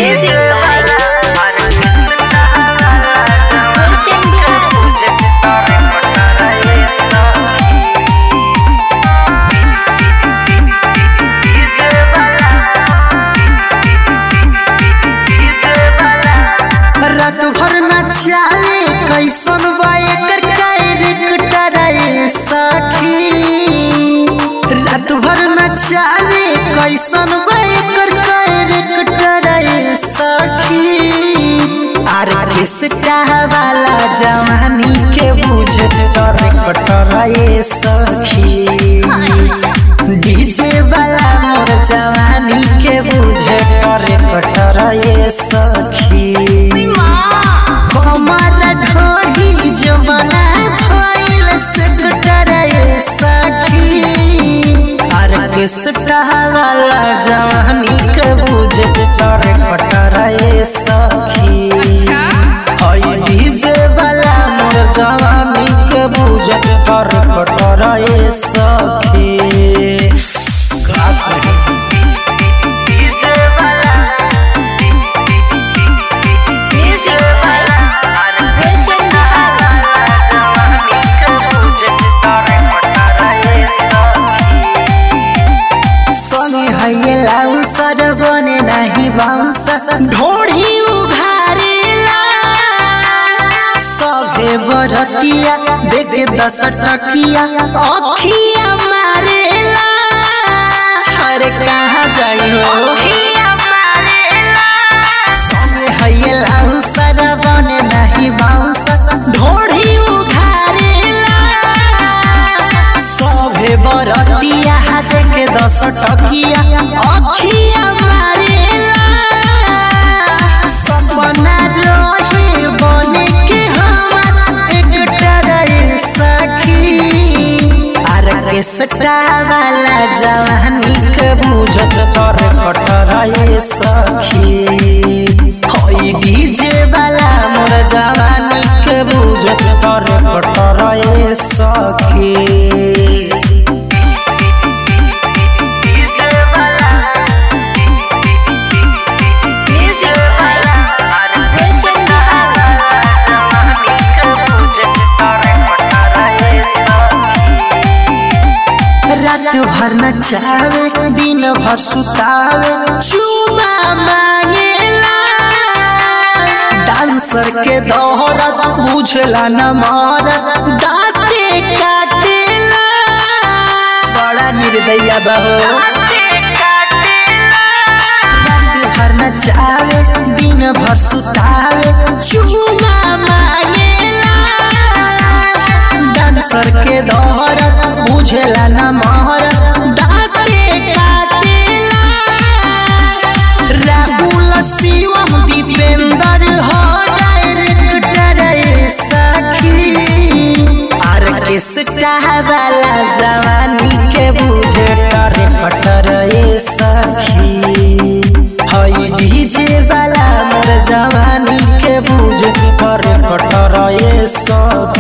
Music by Gulshan Bihar. रात भर नचावे कैसन बा एकर कैरेक्टर रे सखी रात भर नचावे कैसन बा एकर कैरेक्टर रे सखी आर किसका वाला जवानी के बुझ कैरेक्टर रे सखी डीजे वाला मोर जवानी के बुझे करे कटर ये सखी कमर ढोढ़ी जवाना भइल से कटर ये सखी अरे किसका वाला जवानी के बुझे करे कटर ये सखी हई डीजे वाला मोर जवानी के बुझे करे कटर ये सखी का करी? Music by Gulshan Bihar. संगे हये लाउसर बने नाही बाउंसर ढोढ़ी उघारेला सभे बरतिया देख दस टकिया अखिया मारेला अरे कहाँ जाई हो संगे हये लाउसर बने नाही बाउंसर ढोढ़ी उघारेला सभे बरतिया हाथ के दस टकिया अखिया मारेला सपना रहे बने के हमार एकटा रे सखी आर के सटा वाला जवानी के बुझत तर कटर ये सखी होई डीजे वाला मोर जवानी के बुझत तर कटर ये सखी Music by Gulshan Bihar. रात भर नचावे दिन भर सुतावे चुमा मांगेला डांसर के दोहरत बुझला न मरत दाते काटेला बड़ा निर्दया बहो रात भर नचावे दिन भर सुतावे चुमा मांगेला डांसर के दोहरत बुझेला न महरत दाते काटेला राहुल शिवम दीपेंद्र हो डायरेक्टर रे सखी आर किसका वाला जवानी के बुझे करे कटर ये सखी हई डीजे वाला मोर जवानी के बुझे करे कटर ये सखी